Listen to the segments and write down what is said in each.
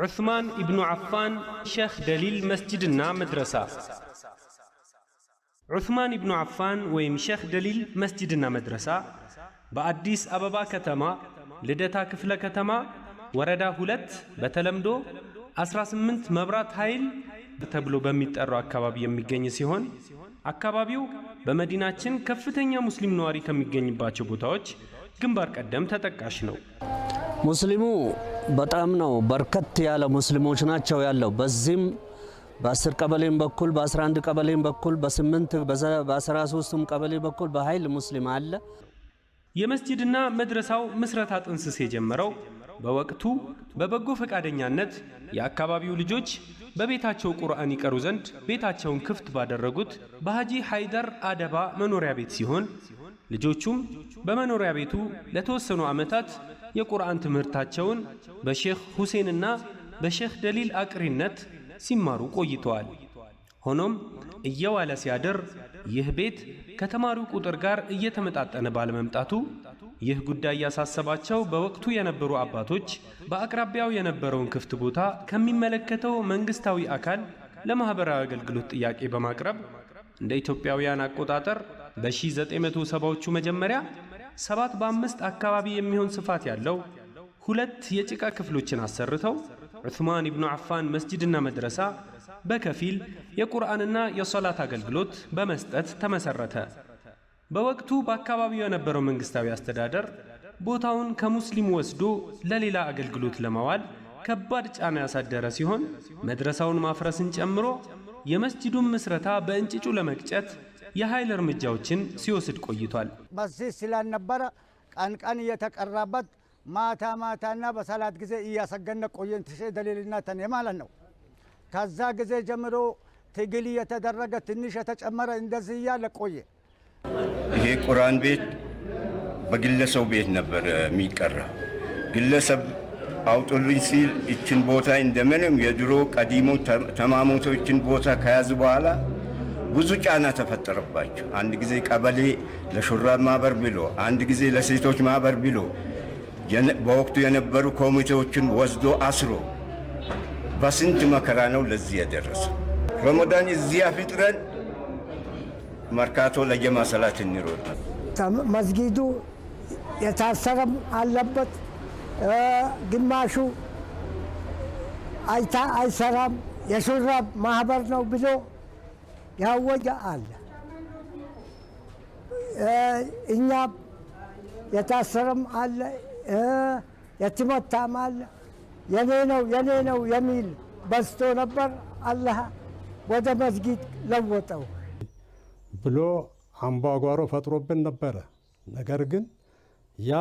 ዑስማን ኢብኑ ዓፋን ሼኽ ደሊል መስጂድና መድረሳ ዑስማን ኢብኑ ዓፋን ወይም ሼኽ ደሊል መስጂድና መድረሳ በአዲስ አበባ ከተማ ልደታ ክፍለ ከተማ ወረዳ ሁለት በተለምዶ 18 መብራት ኃይል ተብሎ በሚጠራው አካባቢ የሚገኝ ሲሆን አካባቢው በመዲናችን ከፍተኛ ሙስሊም ነዋሪ ከሚገኝባቸው ቦታዎች ግንባር ቀደም ተጠቃሽ ነው። ሙስሊሙ በጣም ነው በርከት ያለ ሙስሊሞች ናቸው ያለው። በዚህም በ10 ቀበሌም በኩል በ11 ቀበሌም በኩል በ8 በ13ቱም ቀበሌ በኩል በኃይል ሙስሊም አለ። የመስጂድና መድረሳው ምስረታ ጥንስስ የጀመረው በወቅቱ በበጎ ፈቃደኛነት የአካባቢው ልጆች በቤታቸው ቁርአን ይቀሩ ዘንድ ቤታቸውን ክፍት ባደረጉት በሐጂ ሃይደር አደባ መኖሪያ ቤት ሲሆን ልጆቹም በመኖሪያ ቤቱ ለተወሰኑ ዓመታት የቁርአን ትምህርታቸውን በሼኽ ሁሴንና በሼኽ ደሊል አቅሪነት ሲማሩ ቆይተዋል። ሆኖም እየዋለ ሲያድር ይህ ቤት ከተማሪው ቁጥር ጋር እየተመጣጠነ ባለመምጣቱ ይህ ጉዳይ ያሳሰባቸው በወቅቱ የነበሩ አባቶች በአቅራቢያው የነበረውን ክፍት ቦታ ከሚመለከተው መንግስታዊ አካል ለማኅበራዊ አገልግሎት ጥያቄ በማቅረብ እንደ ኢትዮጵያውያን አቆጣጠር በ1970ዎቹ መጀመሪያ ሰባት በአምስት አካባቢ የሚሆን ስፋት ያለው ሁለት የጭቃ ክፍሎችን አሰርተው ዑስማን ኢብኑ ዓፋን መስጂድና መድረሳ በከፊል የቁርአንና የሶላት አገልግሎት በመስጠት ተመሰረተ። በወቅቱ በአካባቢው የነበረው መንግስታዊ አስተዳደር ቦታውን ከሙስሊም ወስዶ ለሌላ አገልግሎት ለማዋል ከባድ ጫና ያሳደረ ሲሆን መድረሳውን ማፍረስን ጨምሮ የመስጂዱን ምስረታ በእንጭጩ ለመቅጨት የኃይል እርምጃዎችን ሲወስድ ቆይቷል። መስጂድ ስላልነበረ ቀን ቀን እየተቀራበት ማታ ማታና በሰላት ጊዜ እያሰገነ ቆየን ትሼ ደሊልና ተኔ ማለት ነው። ከዛ ጊዜ ጀምሮ ትግል እየተደረገ ትንሽ የተጨመረ እንደዚህ እያለ ቆየ። ይሄ ቁርአን ቤት በግለሰቡ ቤት ነበር የሚቀራ። ግለሰብ አውጡልኝ ሲል ይችን ቦታ እንደምንም የድሮ ቀዲሞ ተማሞቶችን ቦታ ከያዙ በኋላ ብዙ ጫና ተፈጠረባቸው። አንድ ጊዜ ቀበሌ ለሹራብ ማህበር ብሎ፣ አንድ ጊዜ ለሴቶች ማህበር ብሎ በወቅቱ የነበሩ ኮሚቴዎችን ወስዶ አስሮ በስንት መከራ ነው ለዚህ የደረሰ። ረመዳን እዚህ አፍጥረን መርካቶ ለጀማ ሰላት እንሮጥ። መስጊዱ የታሰረም አለበት፣ ግማሹ አይታ አይሰራም፣ የሹራብ ማህበር ነው ብሎ ያወጀ አለ። እኛ የታሰረም አለ፣ የትመታም አለ። የኔ ነው የኔ ነው የሚል በዝቶ ነበር። አላህ ወደ መስጊድ ለወጠው ብሎ አምባጓሮ ፈጥሮብን ነበረ። ነገር ግን ያ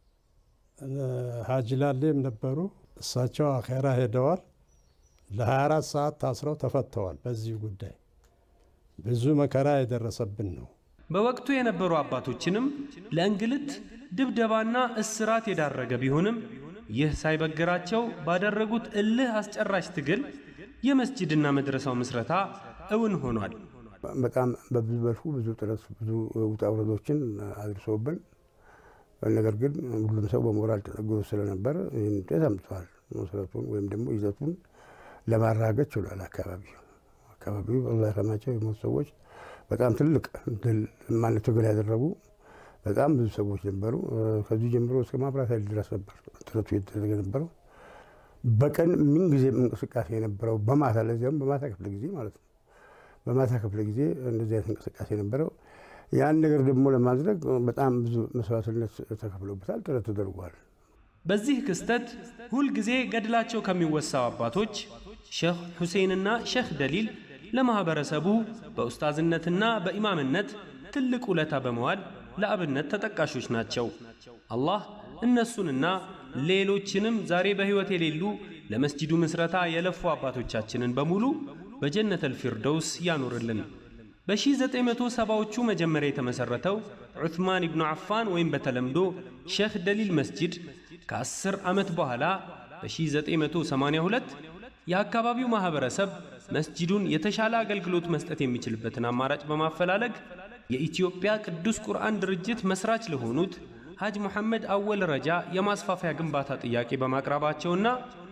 ሀጂ ላሌም ነበሩ። እሳቸው አኼራ ሄደዋል። ለ24 ሰዓት ታስረው ተፈተዋል። በዚህ ጉዳይ ብዙ መከራ የደረሰብን ነው። በወቅቱ የነበሩ አባቶችንም ለእንግልት ድብደባና እስራት የዳረገ ቢሆንም ይህ ሳይበግራቸው ባደረጉት እልህ አስጨራሽ ትግል የመስጂድና መድረሳው ምስረታ እውን ሆኗል። በጣም በብዙ መልኩ ብዙ ጥረት ብዙ ውጣ ውረዶችን አድርሶብን፣ ነገር ግን ሁሉም ሰው በሞራል ተጠግቶ ስለነበር ይህን ውጤት አምጥተዋል። መሰረቱን ወይም ደግሞ ይዘቱን ለማራገጥ ችሏል። አካባቢው አካባቢው አላህ ይርሐማቸው የሞቱ ሰዎች በጣም ትልቅ ድል ማለት ትግል ያደረጉ በጣም ብዙ ሰዎች ነበሩ። ከዚህ ጀምሮ እስከ ማብራት ኃይል ድረስ ነበር ጥረቱ የተደረገ ነበረው። በቀን ምን ጊዜም እንቅስቃሴ የነበረው በማታ ለዚያም በማታ ክፍለ ጊዜ ማለት ነው። በማታ ክፍለ ጊዜ እንደዚህ አይነት እንቅስቃሴ ነበረው። ያን ነገር ደግሞ ለማድረግ በጣም ብዙ መስዋዕትነት ተከፍሎበታል፣ ጥረት ተደርጓል። በዚህ ክስተት ሁልጊዜ ገድላቸው ከሚወሳው አባቶች ሼኽ ሁሴንና ሼኽ ደሊል ለማኅበረሰቡ በኡስታዝነትና በኢማምነት ትልቅ ውለታ በመዋል ለአብነት ተጠቃሾች ናቸው። አላህ እነሱንና ሌሎችንም ዛሬ በሕይወት የሌሉ ለመስጂዱ ምስረታ የለፉ አባቶቻችንን በሙሉ በጀነተል ፊርደውስ ያኖርልን። በ1970ዎቹ መጀመሪያ የተመሠረተው ዑትማን ኢብኑ ዓፋን ወይም በተለምዶ ሼኽ ደሊል መስጂድ ከ10 ዓመት በኋላ በ1982 የአካባቢው ማኅበረሰብ መስጂዱን የተሻለ አገልግሎት መስጠት የሚችልበትን አማራጭ በማፈላለግ የኢትዮጵያ ቅዱስ ቁርአን ድርጅት መስራች ለሆኑት ሐጅ ሙሐመድ አወል ረጃ የማስፋፊያ ግንባታ ጥያቄ በማቅረባቸውና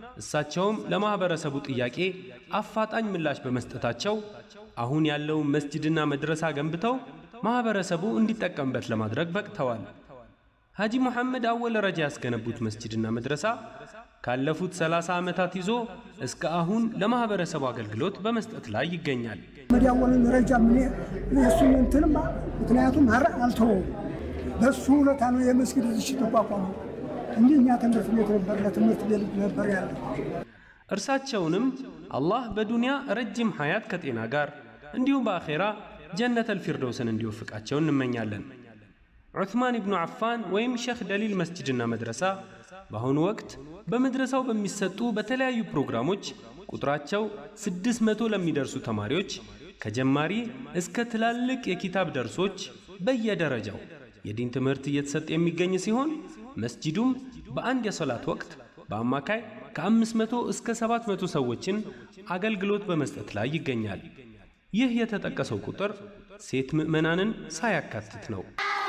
እሳቸውም ለማኅበረሰቡ ጥያቄ አፋጣኝ ምላሽ በመስጠታቸው አሁን ያለውን መስጅድና መድረሳ ገንብተው ማኅበረሰቡ እንዲጠቀምበት ለማድረግ በቅተዋል። ሐጂ ሙሐመድ አወል ረጃ ያስገነቡት መስጅድና መድረሳ ካለፉት 30 ዓመታት ይዞ እስከ አሁን ለማኅበረሰቡ አገልግሎት በመስጠት ላይ ይገኛል። መዲያወልን ረጃ ምን እሱን እንትንማ ምክንያቱም ሀር አልተወውም። በሱ ሁለታ ነው የመስጊድ ዝሽ ተቋቋሙ። እንዲህ እኛ ትምህርት ቤት ነበር ለትምህርት ቤት ነበር ያለ እርሳቸውንም አላህ በዱንያ ረጅም ሐያት ከጤና ጋር እንዲሁም በአኼራ ጀነተል ፊርደውስን እንዲወፍቃቸው እንመኛለን። ዑትማን ኢብኑ አፋን ወይም ሼኽ ደሊል መስጅድና መድረሳ በአሁኑ ወቅት በመድረሳው በሚሰጡ በተለያዩ ፕሮግራሞች ቁጥራቸው ስድስት መቶ ለሚደርሱ ተማሪዎች ከጀማሪ እስከ ትላልቅ የኪታብ ደርሶች በየደረጃው የዲን ትምህርት እየተሰጠ የሚገኝ ሲሆን መስጂዱም በአንድ የሶላት ወቅት በአማካይ ከ500 እስከ 700 ሰዎችን አገልግሎት በመስጠት ላይ ይገኛል። ይህ የተጠቀሰው ቁጥር ሴት ምዕመናንን ሳያካትት ነው።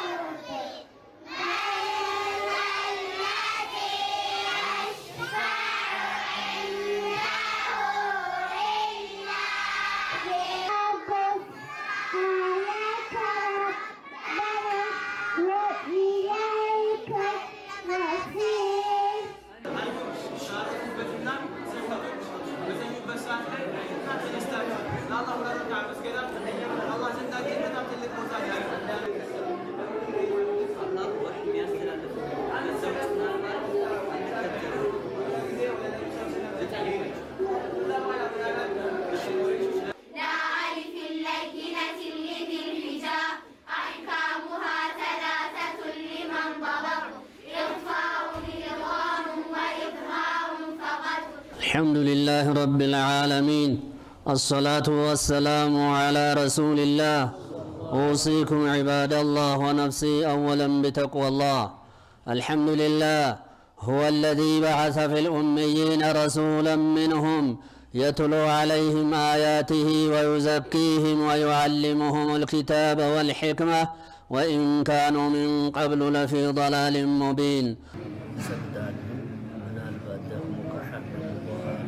نعرف اللينة لذي الحجاب أحكامها ثلاثة لمن ضبط إرفاع إدغام وإظهار فقط الحمد لله رب العالمين الصلاة والسلام على رسول الله أوصيكم عباد الله ونفسي أولا بتقوى الله الحمد لله هو الذي بعث في الأميين رسولا منهم يتلو عليهم آياته ويزكيهم ويعلمهم الكتاب والحكمة وإن كانوا من قبل لفي ضلال مبين ይሰግዳሉ። ምናልባት ደግሞ ከሐረሙ በኋላ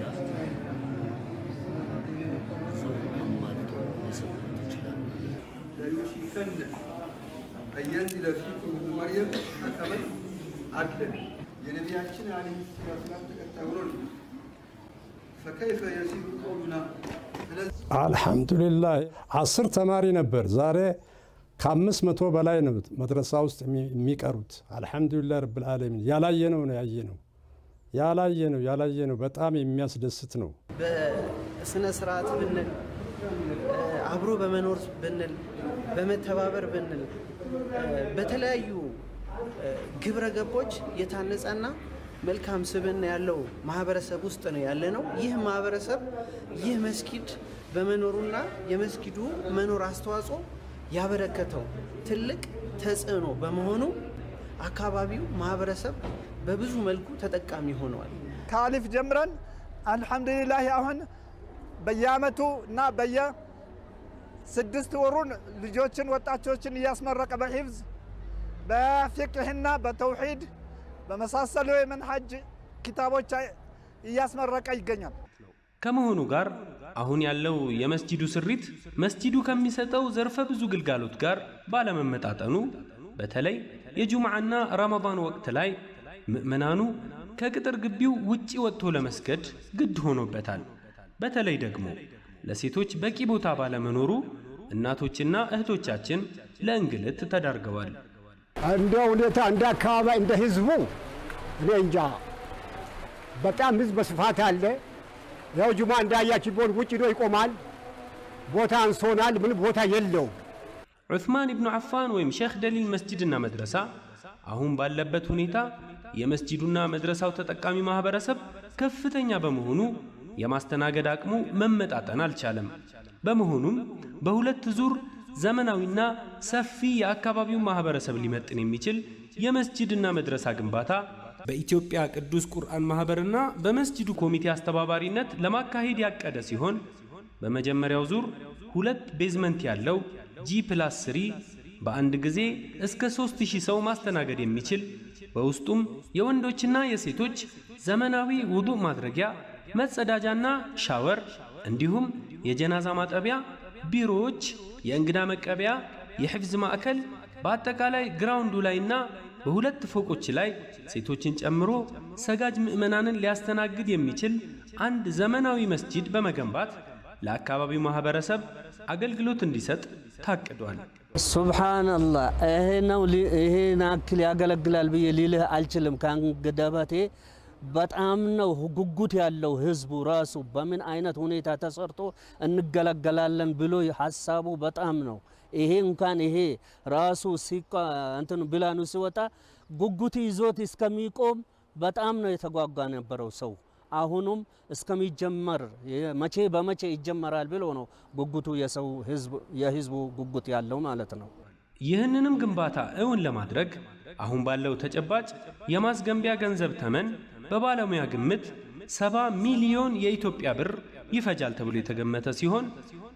ሰው አማልቶ ሊሰግዱት ይችላሉ። ለዩሲፈን አየንዚለ ፊኩም ኢብኑ መርየም መቀበል አለ የነቢያችን አለይሂ ሰላም ተከታይ ሆኖ ነው። ፈከይፈ የሲሩ ቀውሉና ስለዚህ አልሐምዱሊላህ አስር ተማሪ ነበር። ዛሬ ከአምስት መቶ በላይ ነው መድረሳ ውስጥ የሚ- የሚቀሩት። አልሐምዱሊላህ ረብል ዓለሚን ያላየነው ነው ያየነው ያላየነው ያላየነው በጣም የሚያስደስት ነው። በስነ ስርዓት ብንል አብሮ በመኖር ብንል በመተባበር ብንል በተለያዩ ግብረ ገቦች የታነጸና መልካም ስብዕና ያለው ማህበረሰብ ውስጥ ነው ያለ ነው። ይህ ማህበረሰብ ይህ መስጊድ በመኖሩና የመስጊዱ መኖር አስተዋጽኦ ያበረከተው ትልቅ ተጽዕኖ በመሆኑ አካባቢው ማህበረሰብ በብዙ መልኩ ተጠቃሚ ሆነዋል። ከአሊፍ ጀምረን አልሐምዱሊላህ አሁን በየአመቱ እና በየስድስት ወሩን ልጆችን ወጣቶችን እያስመረቀ በሒፍዝ በፊቅህና በተውሂድ በመሳሰሉ የመንሐጅ ኪታቦች እያስመረቀ ይገኛል። ከመሆኑ ጋር አሁን ያለው የመስጂዱ ስሪት መስጂዱ ከሚሰጠው ዘርፈ ብዙ ግልጋሎት ጋር ባለመመጣጠኑ በተለይ የጁምዓና ረመዳን ወቅት ላይ ምዕመናኑ ከቅጥር ግቢው ውጪ ወጥቶ ለመስገድ ግድ ሆኖበታል። በተለይ ደግሞ ለሴቶች በቂ ቦታ ባለመኖሩ እናቶችና እህቶቻችን ለእንግልት ተዳርገዋል። እንደ ሁኔታ እንደ አካባቢ እንደ ህዝቡ እኔ እንጃ በጣም ህዝብ በስፋት አለ። ያው ጁማ እንዳያችሁ ቢሆን ውጭ ዶ ይቆማል። ቦታ አንሶናል። ምን ቦታ የለው። ዑስማን ኢብኑ አፋን ወይም ሼኽ ደሊል መስጂድና መድረሳ አሁን ባለበት ሁኔታ የመስጂዱና መድረሳው ተጠቃሚ ማህበረሰብ ከፍተኛ በመሆኑ የማስተናገድ አቅሙ መመጣጠን አልቻለም። በመሆኑም በሁለት ዙር ዘመናዊና ሰፊ የአካባቢውን ማህበረሰብ ሊመጥን የሚችል የመስጂድና መድረሳ ግንባታ በኢትዮጵያ ቅዱስ ቁርአን ማህበርና በመስጂዱ ኮሚቴ አስተባባሪነት ለማካሄድ ያቀደ ሲሆን በመጀመሪያው ዙር ሁለት ቤዝመንት ያለው ጂ ፕላስ ስሪ በአንድ ጊዜ እስከ 3000 ሰው ማስተናገድ የሚችል በውስጡም የወንዶችና የሴቶች ዘመናዊ ውዱእ ማድረጊያ፣ መጸዳጃና ሻወር እንዲሁም የጀናዛ ማጠቢያ፣ ቢሮዎች፣ የእንግዳ መቀበያ፣ የሕፍዝ ማዕከል በአጠቃላይ ግራውንዱ ላይና በሁለት ፎቆች ላይ ሴቶችን ጨምሮ ሰጋጅ ምዕመናንን ሊያስተናግድ የሚችል አንድ ዘመናዊ መስጂድ በመገንባት ለአካባቢው ማህበረሰብ አገልግሎት እንዲሰጥ ታቅዷል። ሱብሓነላህ ይሄ ነው ሊ- ይሄን ያክል ያገለግላል ብዬ ሊልህ አልችልም። ከአንገደበቴ በጣም ነው ጉጉት ያለው ህዝቡ ራሱ በምን አይነት ሁኔታ ተሰርቶ እንገለገላለን ብሎ ሀሳቡ በጣም ነው። ይሄ እንኳን ይሄ ራሱ ሲቋ እንትን ብላኑ ሲወጣ ጉጉት ይዞት እስከሚቆም በጣም ነው የተጓጓ ነበረው ሰው። አሁኑም እስከሚጀመር የ- መቼ በመቼ ይጀመራል ብሎ ነው ጉጉቱ የሰው ህዝብ የህዝቡ ጉጉት ያለው ማለት ነው። ይህንንም ግንባታ እውን ለማድረግ አሁን ባለው ተጨባጭ የማስገንቢያ ገንዘብ ተመን በባለሙያ ግምት 70 ሚሊዮን የኢትዮጵያ ብር ይፈጃል ተብሎ የተገመተ ሲሆን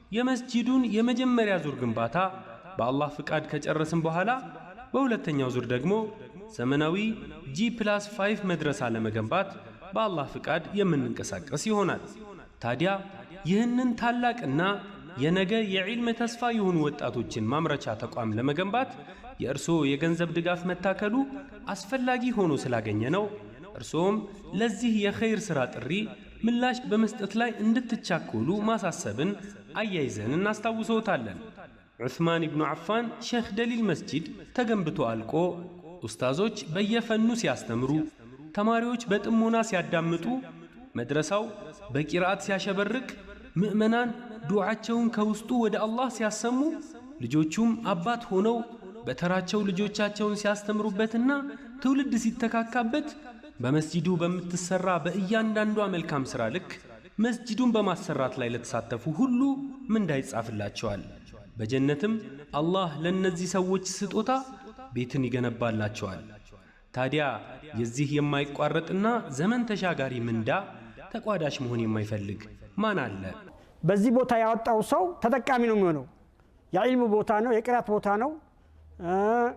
የመስጂዱን የመጀመሪያ ዙር ግንባታ በአላህ ፍቃድ ከጨረስን በኋላ በሁለተኛው ዙር ደግሞ ዘመናዊ ጂ ፕላስ 5 መድረሳ ለመገንባት በአላህ ፍቃድ የምንንቀሳቀስ ይሆናል። ታዲያ ይህንን ታላቅና የነገ የዒልም ተስፋ የሆኑ ወጣቶችን ማምረቻ ተቋም ለመገንባት የእርስዎ የገንዘብ ድጋፍ መታከሉ አስፈላጊ ሆኖ ስላገኘ ነው። እርስዎም ለዚህ የኸይር ሥራ ጥሪ ምላሽ በመስጠት ላይ እንድትቻኮሉ ማሳሰብን አያይዘን እናስታውሶታለን። ዑስማን ኢብኑ ዓፋን ሼኽ ደሊል መስጂድ ተገንብቶ አልቆ ኡስታዞች በየፈኑ ሲያስተምሩ፣ ተማሪዎች በጥሞና ሲያዳምጡ፣ መድረሳው በቂርአት ሲያሸበርቅ፣ ምዕመናን ዱዓቸውን ከውስጡ ወደ አላህ ሲያሰሙ፣ ልጆቹም አባት ሆነው በተራቸው ልጆቻቸውን ሲያስተምሩበትና ትውልድ ሲተካካበት በመስጂዱ በምትሰራ በእያንዳንዷ መልካም ሥራ ልክ መስጂዱን በማሰራት ላይ ለተሳተፉ ሁሉ ምንዳ ይጻፍላቸዋል። በጀነትም አላህ ለእነዚህ ሰዎች ስጦታ ቤትን ይገነባላቸዋል። ታዲያ የዚህ የማይቋረጥና ዘመን ተሻጋሪ ምንዳ ተቋዳሽ መሆን የማይፈልግ ማን አለ? በዚህ ቦታ ያወጣው ሰው ተጠቃሚ ነው የሚሆነው። የዒልም ቦታ ነው፣ የቅራት ቦታ ነው። እ፣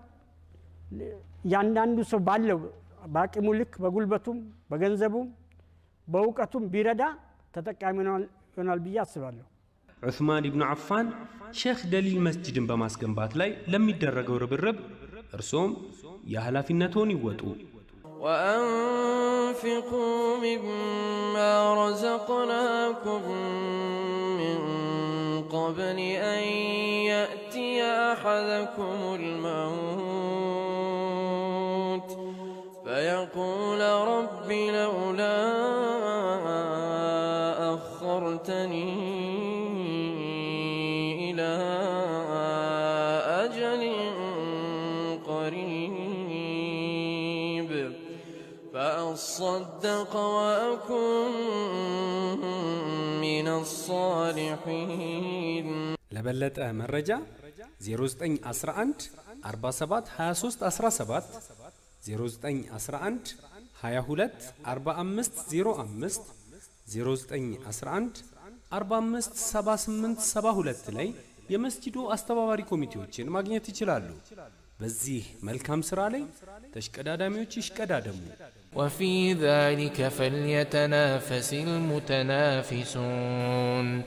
እያንዳንዱ ሰው ባለው በአቅሙ ልክ በጉልበቱም በገንዘቡም በእውቀቱም ቢረዳ ተጠቃሚ ይሆናል- ይሆናል ብዬ አስባለሁ። ዑስማን ኢብኑ ዓፋን ሼኽ ደሊል መስጂድን በማስገንባት ላይ ለሚደረገው ርብርብ እርሶም የኃላፊነትዎን ይወጡ። وأنفقوا مما رزقناكم من قبل أن يأتي أحدكم الموت فيقول رب لولا أخرتني إلى أجل قريب فأصدق وأكن من الصالحين ለበለጠ መረጃ 0911 47 23 17 0911 22 45 05 0911 45 78 72 ላይ የመስጂዱ አስተባባሪ ኮሚቴዎችን ማግኘት ይችላሉ። በዚህ መልካም ሥራ ላይ ተሽቀዳዳሚዎች ይሽቀዳደሙ። وفي ذلك فليتنافس المتنافسون